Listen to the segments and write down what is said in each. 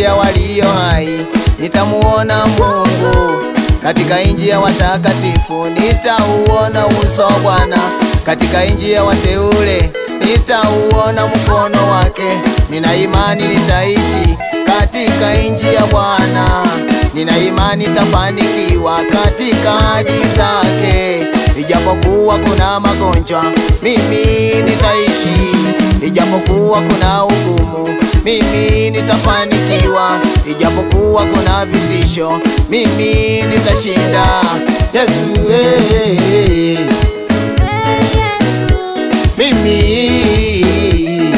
nchi ya walio hai nitamuona Mungu, katika nchi ya watakatifu nitauona uso wa Bwana, katika nchi ya wateule nitauona mkono wake. Nina imani nitaishi katika nchi ya Bwana, nina imani nitafanikiwa katika ahadi zake. Ijapokuwa kuna magonjwa, mimi nitaishi. Ijapokuwa kuna ugumu, mimi nitafanikiwa. Ijapokuwa kuna vitisho, mimi nitashinda. Yesu, eh, mimi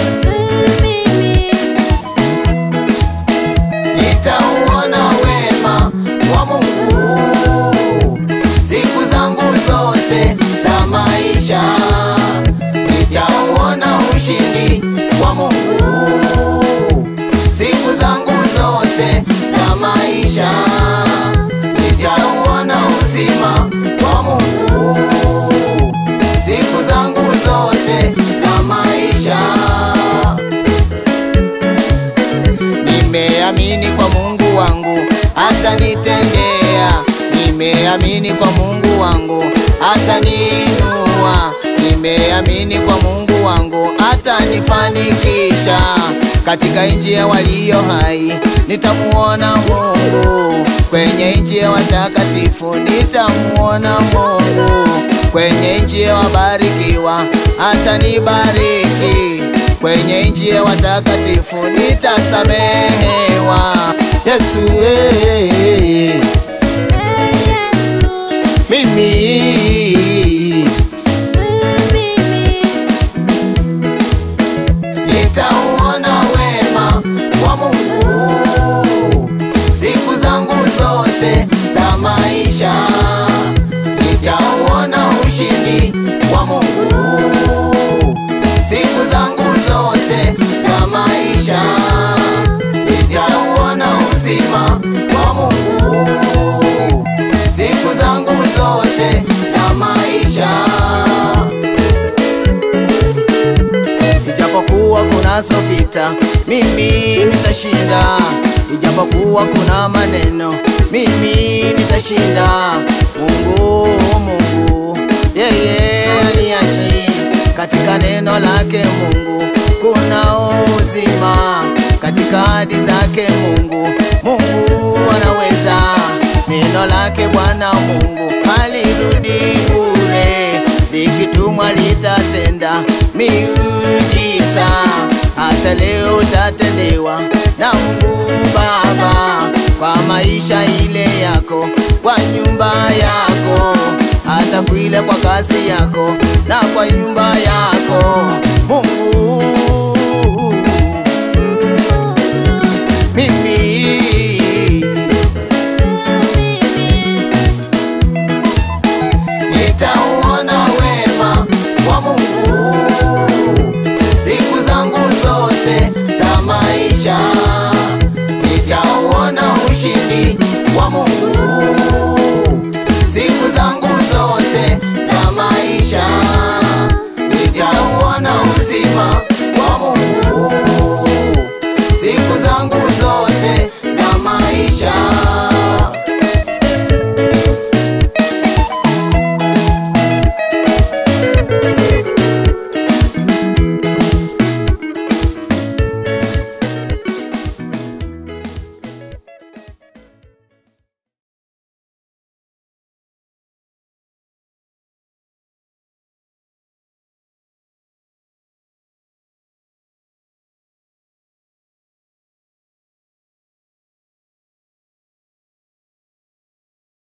nitauona wema wa Mungu siku zangu zote za maisha, nitauona ushindi wa Mungu siku zangu zote za maisha, nitauona uzima wa Mungu siku zangu zote za maisha. Nimeamini kwa Mungu wangu atanitendea, nimeamini kwa Mungu wangu ataniinua, nimeamini kwa Mungu wangu atanifanikisha. Katika nchi ya walio hai nitamuona Mungu, kwenye nchi ya watakatifu nitamuona Mungu, kwenye nchi ya wabarikiwa atanibariki kwenye nchi ya watakatifu nitasamehewa. Yesu, eh, mimi nitauona wema wa Mungu siku zangu zote za maisha, nitauona ushindi wa Mungu siku zangu zote za maisha, nitauona uzima wa Mungu siku zangu zote za maisha. Ijapokuwa kunazo vita, mimi nitashinda. Ijapokuwa kuna maneno, mimi nitashinda. Mungu, Mungu, yeye aniachi katika neno lake Mungu kuna uzima, katika ahadi zake Mungu, Mungu anaweza. Neno lake Bwana Mungu halirudi bure, likitumwa litatenda miujiza. Hata leo utatendewa na Mungu Baba kwa maisha ile yako, kwa nyumba yako hata kuile kwa kazi yako na kwa nyumba yako Mungu mimi